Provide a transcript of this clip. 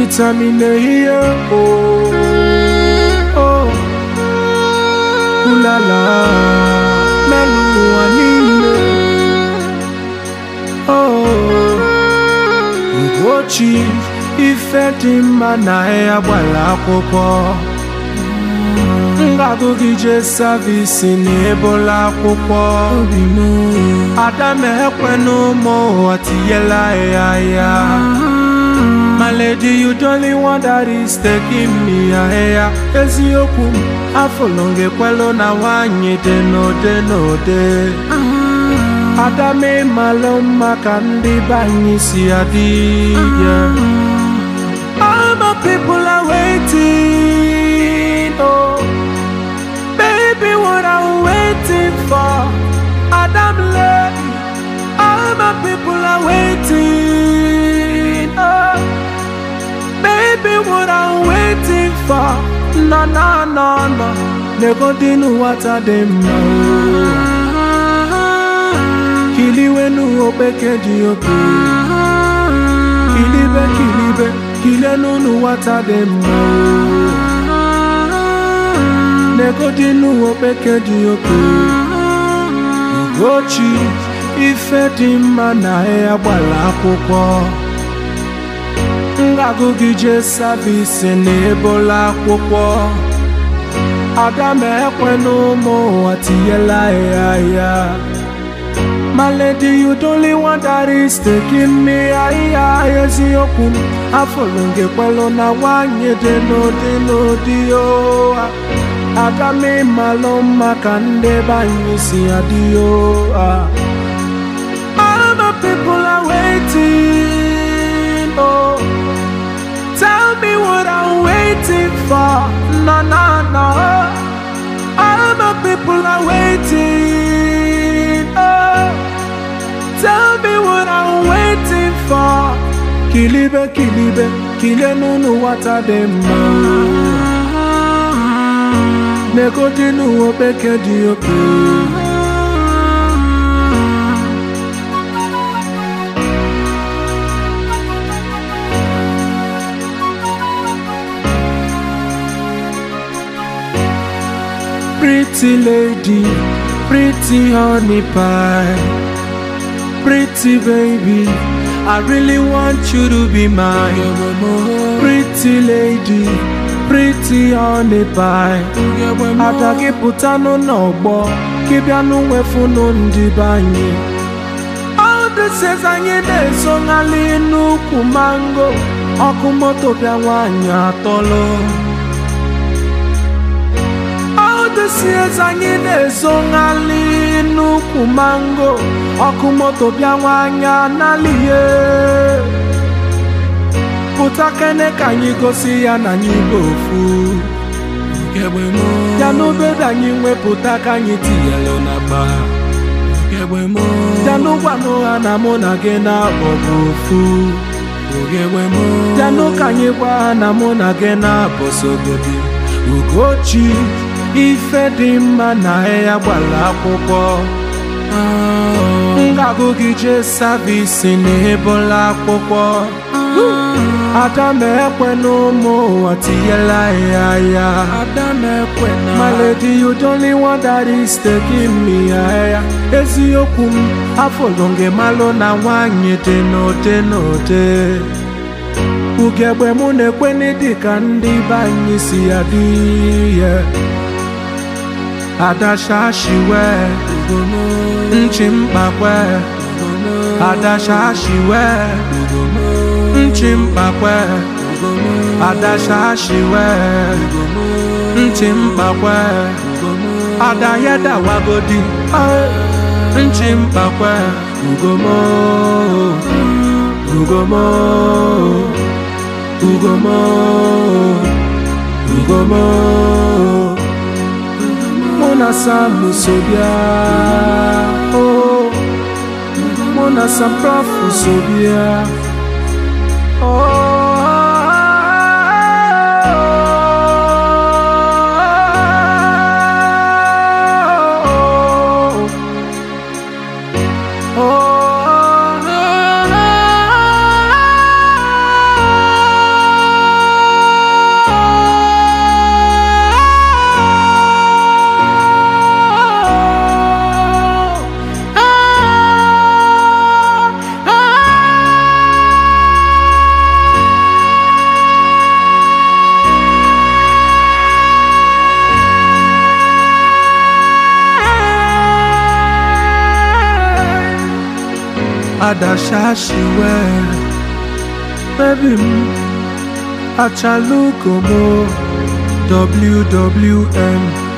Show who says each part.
Speaker 1: Vitamine here, oh, oh, ulala, melu anime, oh, Ugochi, ife dị mma na ya gbara akwụkwọ. Ngagụ gị jee savisi na ebola akwụkwọ. Ada m ekwenụ ụmụ ụwa tinyela ya ya. My lady, you the only one that is taking me ahịa eziokwu m afọlọ ngekwelu na nwanyị dị n'ode n'ode ada m ịmalụ mma ka ndị be anyị si adị yeah. All my people are waiting oh baby what I'm waiting for Adam lady all my people are waiting oh Baby, what I'm waiting for No, no, no, no Nego dinu wata dem no Kiliwe nu opeke di oke Kilibe, kilibe Kile nu nu wata dem no Nego dinu opeke di oke Ugochi Ife dị mma na ya gbara akwụkwọ ngagụ gị jee savisi na ebola akwụkwọ ada m ekwe n'ụmụ ụwa tinyela ya ya My lady, you the only one that is taking me higher eziokwu m afọlụ gị kwelụ na nwanyị dị n'ụdị n'ụdị o ada m ịmalụ mma ka ndị be anyị si adị o All my people are waiting oh Tell me what I'm waiting for. No, no, no. All my people are waiting. Oh, tell me what I'm waiting for. Kilibe, kilibe, kile nunu wata demma. Neko dinu opeke di oke. Pretty lady, pretty honey pie, pretty baby. I really want you to be mine. Pretty lady, pretty honey pie. Ada gị pụtanụ n'ọgbọ, gị bịanụ nwefunu ndị be anyị. All this is anyị na-esonali n'ukwu mango, ọkụ moto bịa nwaanyị atọlụ. Odesiez anyị na-ezonali n'ukwu mango ọkụ moto bịa nwanya n'alihe pụta kene ka anyị gosi ya na anyị bụ ofu ya n'obere anyị nwepụta ka anyị tinyelu n'akpa ya n'ụgwanụ ha na mụ na gị na-abọ bụ ofu ya n'ụka anyị gwa ha na mụ na gị na-abọ sogodi Ugochi ife dị mma na ya gbara akwụkwọ ngagụ gị jee savisi na ebola akwụkwọ ada m ekwe n'ụmụ ụwa tinyela ya ya My lady, you the only one that is taking me higher eziokwu m afọlụ gị malụ na nwanyị dị n'ode n'ode ugegbe mụ na-ekweni dịka ndị be anyị si adị ya adashashiwe nchi mkpakwe adashashiwe nchi mkpakwe adashashiwe nchi mkpakwe adayedawagodi nchi mkpakwe ugomo ugomo ugomo ugomo Mona Sam Sobia Oh Mona Sam Prof Sobia Oh adashashiwe baby m achalukomo wwm